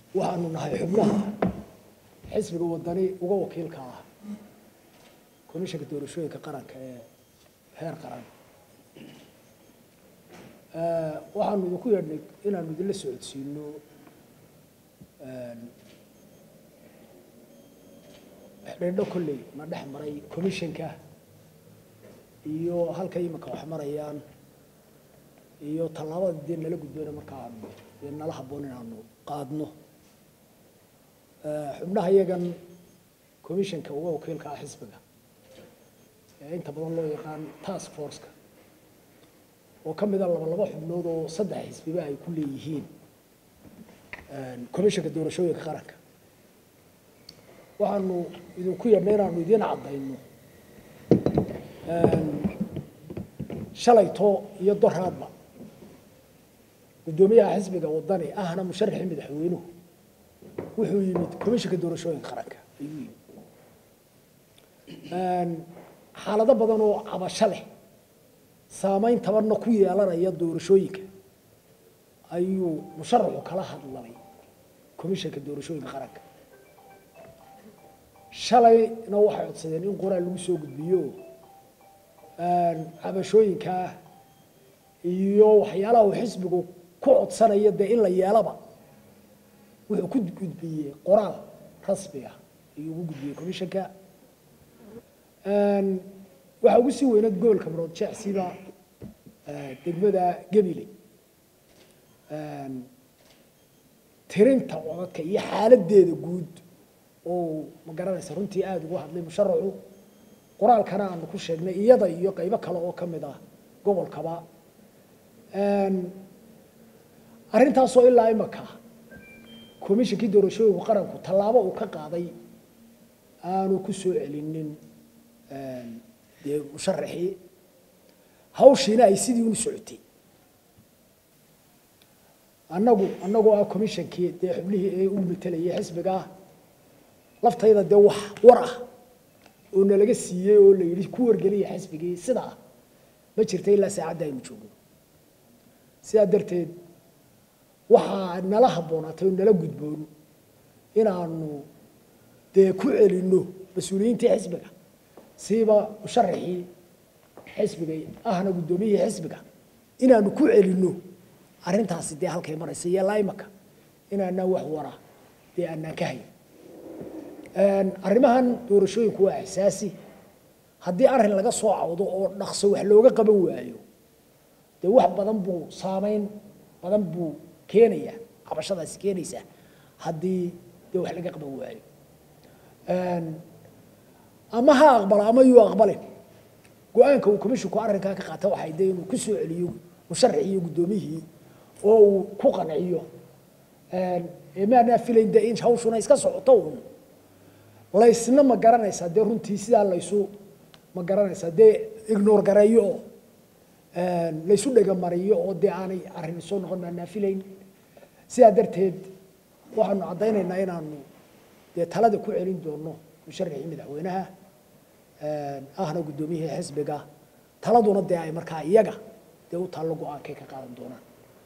waxaanu nahay xubnaha xisbiga wadani uga wakiilka ah komishanka doorashooyinka qaranka ee heer qaran waxaanu idinku yeedhnay inaanu idinla socodsiino xidhiidho kolley na dhex maray commishanka iyo halka imika wax marayaan iyo tallaabada dee nala gudbayna markaanu dee nala habboon inaanu qaadno xubnaha iyagan commishanka uga wakiilka ah xisbiga ee inta badan loo yaqaan task forceka oo ka mida laba laba xubnood oo saddex xisbiba ay ku leeyihiin commishanka doorashooyinka qaranka waxaanu idinku yeedhnay inaanu idiin caddayno shalayto iyo doraadba guddoomiyaha xisbiga wadani ahna musharaxii madaxweynuhu wuxuu yimid commishanka doorashooyinka qaranka ayuu yimid xaalado badan oo cabasho leh saameyn tabarna ku yeelanaya doorashooyinka ayuu musharaxu kala hadlalay commishanka doorashooyinka qaranka shalayna waxay codsadeen in qoraal lagu soo gudbiyo cabashooyinkaa iyo waxyaalaha uu xisbigu ku codsanayo dee in la yeelaba wuxuu ku gudbiyey qoraal rasmi ah ayuu ugu gudbiyey commishanka waxaa ugu sii weynaed gobolka marood jecsiba degmada gebile tirinta codadka iyo xaaladeeda guud oo ma garanaysa runtii aada ugu hadlay musharaxu qoraalkana aanu ku sheegnay iyada iyo qaybo kale oo ka mid ah gobolkaba arrintaasoo ilaa imaka commishankii doorashooyinku qaranku tallaabo uu ka qaaday aanu ku soo celinin dee musharaxii hawshiina ay sidii unu socotay annagu annagoo ah commishankii dee xubnihii ee u matelayay xisbigaa laftayda dee wax war ah oo nalaga siiyey oo la yidhi ku wargeliya xisbigii sidaa ma jirta ilaa saacadda aynu joogno sidaa darteed waxaa nala habboonaatay oo nala gudboon inaanu dee ku celinno mas-uuliyiintii xisbiga siiba musharaxii xisbiga ahna guddoomiyihii xisbiga inaanu ku celinno arrintaasi dee halkay maraysa iyo laimaka inaanaan wax wara dee aanaan ka hayn arrimahan doorashooyinku waa xasaasi haddii arrin laga soo cawdo oo dhaqso wax looga qaban waayo dee wax badan buu saameyn badan buu keenaya cabashadaasi keenaysa haddii dee wax laga qaban waayo ama ha aqbala ama yuu aqbalin go-aanka uu commisshinku arrinkaa ka qaata waxay dee inuu ku soo celiyo musharaxii iyo guddoomiyihii oo uu ku qanciyo maanaa filayn dee in hawshuna iska socoto un laysna ma garanaysaa dee runtii sidaa laysu ma garanaysaa dee ignore gareeyo oo laysu dhegamariyo oo dee aanay arrin soo noqon maanaa filayn sidaa darteed waxaanu caddaynaynaa inaanu dee talada ku celin doono musharaxii madaxweynaha ahna guddoomiyihii xisbiga taladuna dee ay markaa iyaga dee u taallo go-aankay ka qaadan doonaan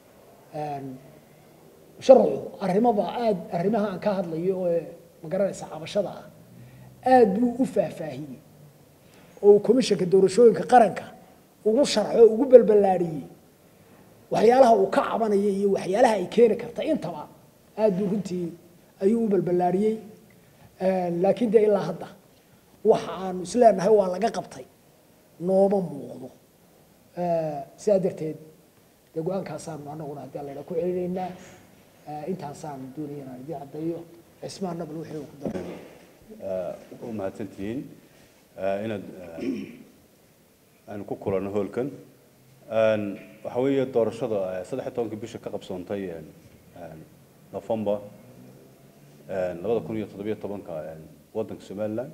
musharaxu arrimaba aad arrimaha aan ka hadlayo oo ma garanaysa cabashada ah aad buu u faahfaahiyey oo uu commishanka doorashooyinka qaranka ugu sharxo o ugu balballaadhiyey waxyaalaha uu ka cabanaya iyo waxyaalaha ay keeni karta intaba aad buu runtii ayuu u balballaadhiyey laakiin dee ilaa hadda waxa aanu isleenahay waa laga qabtay nooma muuqdo sidaa darteed dee go-aankaasaanu anaguna haddii alla idhaa ku celinaynaa intaasaanu doonaya inaan idiin caddeeyo cismaan nabal wixii uu ku daray u mahadsantihiin inaad aanu ku kulanno hoolkan waxa weeye doorashada saddex iyo tobankii bisha ka qabsoontay november labada kun iyo toddobiyo tobanka waddanka somaliland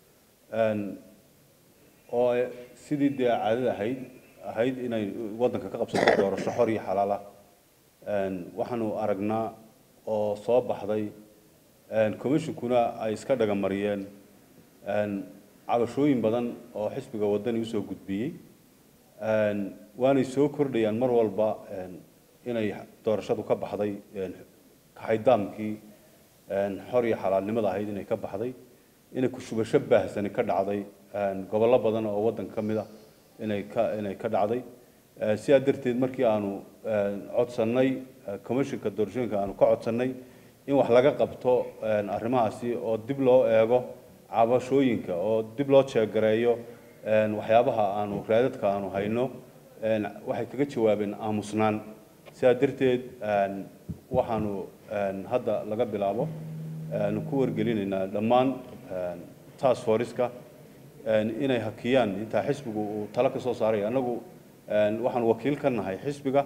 oo sidii dee caadada ahayd ahayd inay waddanka ka qabsato doorasho xor iyo xalaala waxaanu aragnaa oo soo baxday commissionkuna ay iska dhagamariyeen cabashooyin badan oo xisbiga waddani usoo gudbiyey waanay soo kordhayaan mar walba inay doorashadu ka baxday kaxaydaamkii xor iyo xalaalnimada ahayd inay ka baxday inay kushubasho baahsani ka dhacday gobollo badan oo waddanka ka mid ah inay ka inay ka dhacday sidaa darteed markii aanu codsannay commissionka doorashooyinka aanu ka codsannay in wax laga qabto arrimahaasi oo dib loo eego cabashooyinka oo dib loo jeegareeyo waxyaabaha aanu raadadka aanu hayno waxay kaga jawaabeen aamusnaan sidaa darteed waxaanu hadda laga bilaabo ku wargelinaynaa dhammaan task forceska inay hakiyaan intaa xisbigu uu talo ka soo saaray annagu waxaanu wakiil ka nahay xisbiga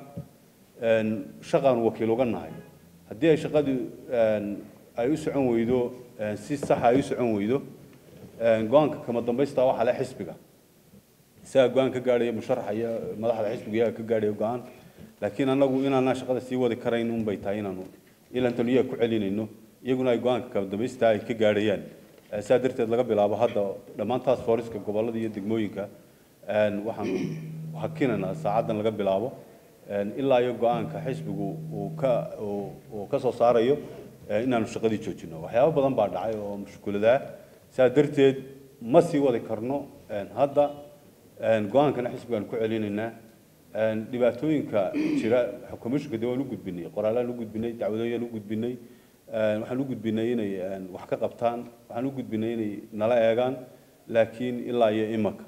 shaqaanu wakiil uga nahay haddii ay shaqadii ay u socon weydo si saxa ay u socon weydo go-aanka kama dambaysta waxaa le xisbiga isagaa go-aan ka gaadhaya musharaxa iyo madaxda xisbiga iyaga ka gaadhaya go-aan laakiin annagu inaanaa shaqada sii wadi karayn unbay tahay inaanu ilantan iyaga ku celinayno iyaguna ay go-aanka kama dambaysta ay ka gaadhayaan saa darteed laga bilaabo hadda dhammaan taas fooriska gobollada iyo degmooyinka waxaanu hakinaynaa saacaddan laga bilaabo ilaa iyo go-aanka xisbigu uu ka uu ka soo saarayo inaanu shaqadii joojino waxyaabo badan baa dhacay oo mushkuladaa saa darteed ma sii wadi karno hadda go-aankana xisbigaan ku celinaynaa dhibaatooyinka jira commissionka dee waan u gudbinay qoraalaan u gudbinay dacwadooyaan u gudbinay waxaan u gudbinay inay wax ka qabtaan waxaan u gudbinay inay nala eegaan laakiin ilaa iyo imaka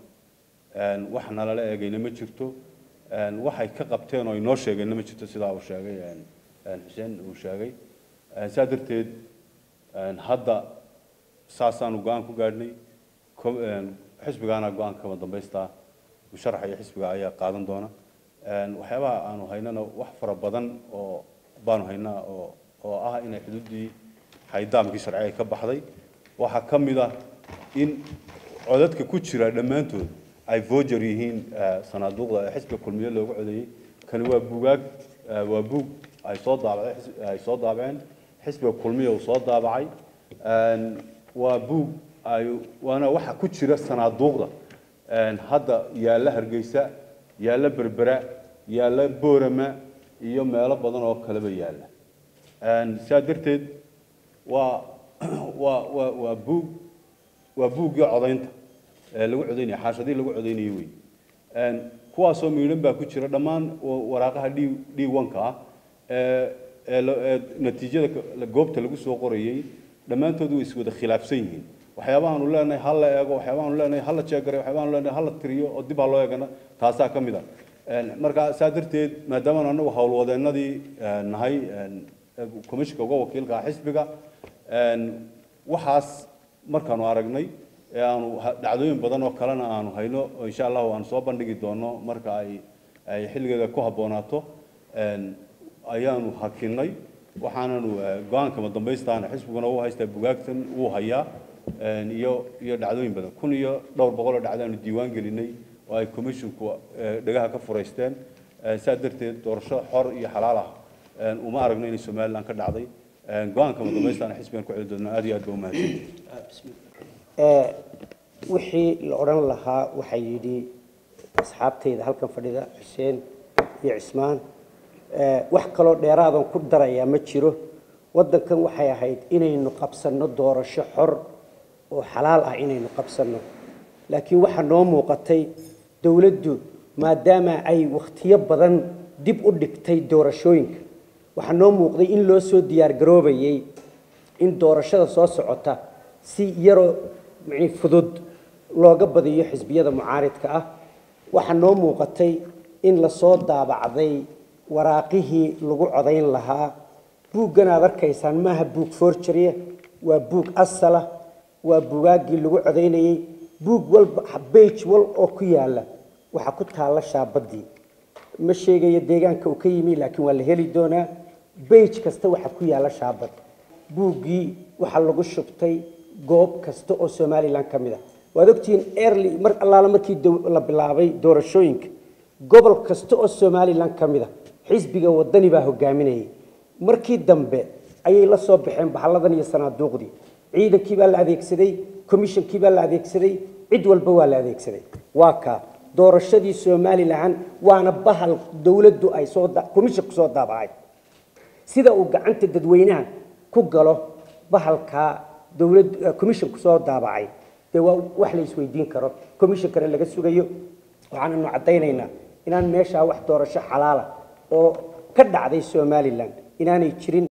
wax nalala eegayna ma jirto waxay ka qabteen oo inoo sheegeenna ma jirto sidaa uu sheegay xuseen uu sheegay saa darteed hadda saasaanu go-aan ku gaadhnay xisbigaana go-aanka kama dambaystaa musharaxa iyo xisbiga ayaa qaadan doona waxyaabaha aanu haynana wax fara badan oo baanu haynaa oo oo ah inay xuduuddii xaydaamkii sharci ay ka baxday waxaa ka mid ah in codadka ku jira dhammaantood ay voger yihiin sanaaduuqda ee xisbiga kulmiye loogu codeeyey kani waa buugaag waa buug ay soo daabaceen ay soo daabaceen xisbiga kulmiye uu soo daabacay waa buug ay waana waxa ku jira sanaaduuqda hadda yaalla hargeysa yaalla berbera yaalla boorama iyo meelo badan oo kaleba yaalla sidaa darteed waa waa waa waa buug waa buuggii codaynta ee lagu codaynaya xaashadii lagu codaynayay wey kuwaasoo miidhan baa ku jira dhammaan waraaqaha d d one-ka ah ee ee natiijada goobta lagu soo qorayey dhammaantood way iswada khilaafsan yihiin waxyaabahaanu leenahay ha la eego waxyaabahaanu leenahay ha la jeegaray waxyaabahaanu leenahay ha la tiriyo oo dib ha loo eegana taasaa ka mid ah marka saa darteed maadaamaanu annagu howlwadeennadii nahay commissionka uga wakiilka ah xisbiga waxaas markaanu aragnay ee aanu dhacdooyin badan oo kalena aanu hayno oo insha allahu aanu soo bandhigi doono marka ay ay xilligeeda ku habboonaato ayaanu hakinay waxaananu go-aankama dambaystaana xisbiguna uu haystaa bugaagtan wuu hayaa iyo iyo dhacdooyin badan kun iyo dhowr boqol oo dhacdaanu diiwaan gelinay oo ay commissionku dhagaha ka furaysteen saa darteed doorasho xor iyo xalaal ah uma aragno inay somaliland ka dhacday go-aankama dambaystaana xisbigan ku celi doona aad iyo aad ba umahadsan wixii la odhan lahaa waxaa yidhi asxaabtayda halkan fadhida xuseen iyo cismaan wax kaloo dheeraadan ku darayaa ma jiro waddankan waxay ahayd inaynu qabsanno doorasho xor oo xalaal ah inaynu qabsanno laakiin waxaa noo muuqatay dowladdu maadaama ay wakhtiyo badan dib u dhigtay doorashooyinka waxaa noo muuqday in loo soo diyaargaroobayay in doorashada soo socota si yaroo mani fudud looga badiyo xisbiyada mucaaridka ah waxaa noo muuqatay in lasoo daabacday waraaqihii lagu codayn lahaa buuggan aad arkaysaan maaha buug forgeria waa buug asala waa buugaaggii lagu codaynayey buug walba bage wal oo ku yaala waxaa ku taalla shaabadii ma sheegayo deegaanka uu ka yimi laakiin waa la heli doonaa bage kasta waxaa ku yaalla shaabad buuggii waxaa lagu shubtay goob kasta oo somalilan ka mid ah waad ogtihiin early mar allaala markii la bilaabay doorashooyinka gobol kasta oo somalilan ka mid ah xisbiga wadani baa hogaaminayay markii dambe ayay la soo baxeen bahalladan iyo sanaaduuqdii ciidankii baa la adeegsaday commishonkii baa la adeegsaday cid walba waa la adeegsaday waa kaa doorashadii somalilan waana bahal dowladdu ay soo commissionku soo daabacay sida uu gacanta dadweynaha ku galo bahalkaa dowlad commissionku soo daabacay dee waa wax la isweydiin karo commissionkana laga sugayo waxaananu caddaynaynaa inaan meeshaa wax doorasho xalaala oo ka dhacday somalilan inaanay jirin